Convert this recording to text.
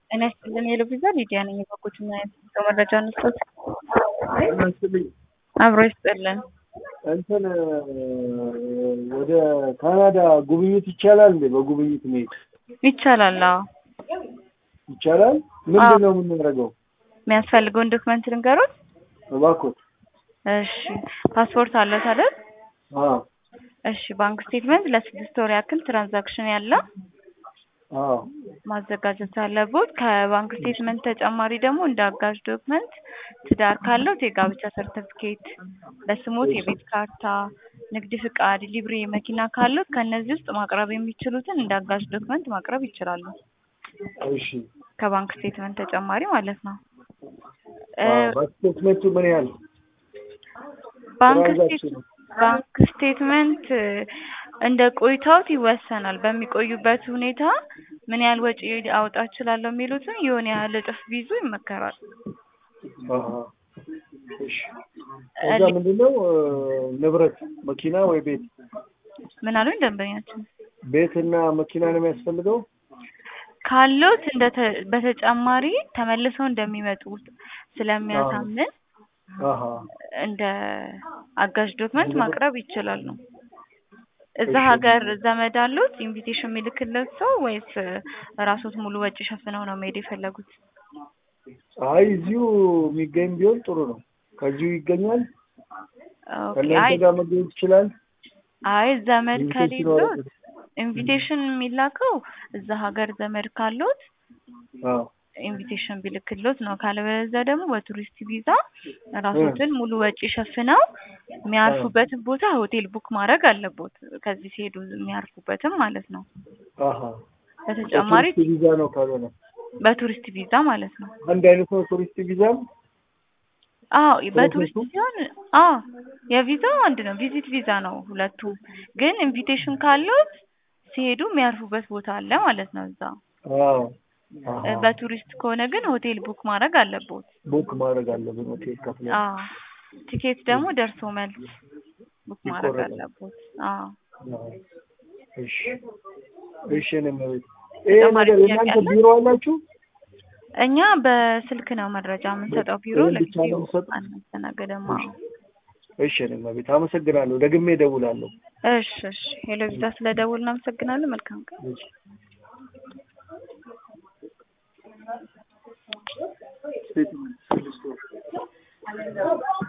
ጤና ይስጥልን የልብዛ ሊዲያ ነኝ። የበጎችና የሰው መረጃ እንስጠት። ይመስልኝ አብሮ ይስጥልን። እንትን ወደ ካናዳ ጉብኝት ይቻላል እንዴ? በጉብኝት መሄድ ይቻላል። አዎ ይቻላል። ምንድን ነው የምናደርገው? የሚያስፈልገውን ዶክመንት ልንገሩት። እባክዎት። እሺ ፓስፖርት አለት አይደል? አዎ እሺ ባንክ ስቴትመንት ለስድስት ወር ያክል ትራንዛክሽን ያለ አዎ ማዘጋጀት አለቦት። ከባንክ ስቴትመንት ተጨማሪ ደግሞ እንደ አጋዥ ዶክመንት ትዳር ካለው የጋብቻ ሰርተፍኬት፣ በስሞት የቤት ካርታ፣ ንግድ ፍቃድ፣ ሊብሬ መኪና ካሉት ከእነዚህ ውስጥ ማቅረብ የሚችሉትን እንደ አጋዥ ዶክመንት ማቅረብ ይችላሉ። እሺ ከባንክ ስቴትመንት ተጨማሪ ማለት ነው። ስቴትመንቱ ምን ያህል ባንክ ትራንዛክሽኑ? ስቴት- ባንክ ስቴትመንት እንደ ቆይታዎት ይወሰናል። በሚቆዩበት ሁኔታ ምን ያህል ወጪ አውጣ እችላለሁ የሚሉትን የሆነ ያህል እጥፍ ቢይዙ ይመከራል። አሃ። እሺ ከዛ ምንድነው ንብረት መኪና ወይ ቤት ምን አሉኝ ደንበኛችን ቤትና መኪና ነው የሚያስፈልገው? ካሉት እንደ ተ- በተጨማሪ ተመልሰው እንደሚመጡ ስለሚያሳምን አሃ እንደ አጋዥ ዶክመንት እንደ- ማቅረብ ይችላሉ። እዛ እሺ። ሀገር ዘመድ አሉት ኢንቪቴሽን የሚልክለት ሰው ወይስ ራሶት ሙሉ ወጪ ሸፍነው ነው መሄድ የፈለጉት? አይ እዚሁ የሚገኝ ቢሆን ጥሩ ነው። ከዚሁ ይገኛል። ኦኬ። ከእናንተ አይ ጋር መገኘት ይችላል። አይ ዘመድ ኢንቪቴሽን ከሌሎት ወረቀት። ኢንቪቴሽን የሚላከው እዛ ሀገር ዘመድ ካሉት አዎ ኢንቪቴሽን ቢልክሎት ነው። ካለበለዚያ ደግሞ በቱሪስት ቪዛ ራሶትን ሙሉ ወጪ ሸፍነው የሚያርፉበትን ቦታ ሆቴል ቡክ ማድረግ አለቦት። ከዚህ ሲሄዱ የሚያርፉበትም ማለት ነው። አሃ በተጨማሪ በቱሪስት ቪዛ ነው ካልሆነ በቱሪስት ቪዛ ማለት ነው። አንድ አይነት ነው ቱሪስት ቪዛም አዎ በቱሪስት ፕሮሰሱ? ሲሆን አዎ የቪዛው አንድ ነው። ቪዚት ቪዛ ነው ሁለቱም። ግን ኢንቪቴሽን ካሉት ሲሄዱ የሚያርፉበት ቦታ አለ ማለት ነው እዛ። አዎ አሃ። በቱሪስት ከሆነ ግን ሆቴል ቡክ ማድረግ አለቦት። ቡክ ማድረግ አለብን ሆቴል ከፍለን። አዎ ቲኬት ደግሞ ደርሶ መልስ ቡክ ማድረግ ይቆረጣል። አለቦት። አዎ አዎ። እሺ እሺ እኔ መቤት ይሄ ተጨማሪ ነገር ጥያቄ የእናንተ አለ? ቢሮ አላችሁ? እኛ በስልክ ነው መረጃ የምንሰጠው። ቢሮ ይሄን ብቻ ነው ለጊዜው የምትሰጡት? አናስተናገድም። አዎ እሺ እኔ መቤት አመሰግናለሁ። ደግሜ እደውላለሁ። እሺ እሺ። ሄሎ ቪዛ ስለደውል እናመሰግናለን። መልካም ቀን። እሺ ስቴትመንት ስድስት ወር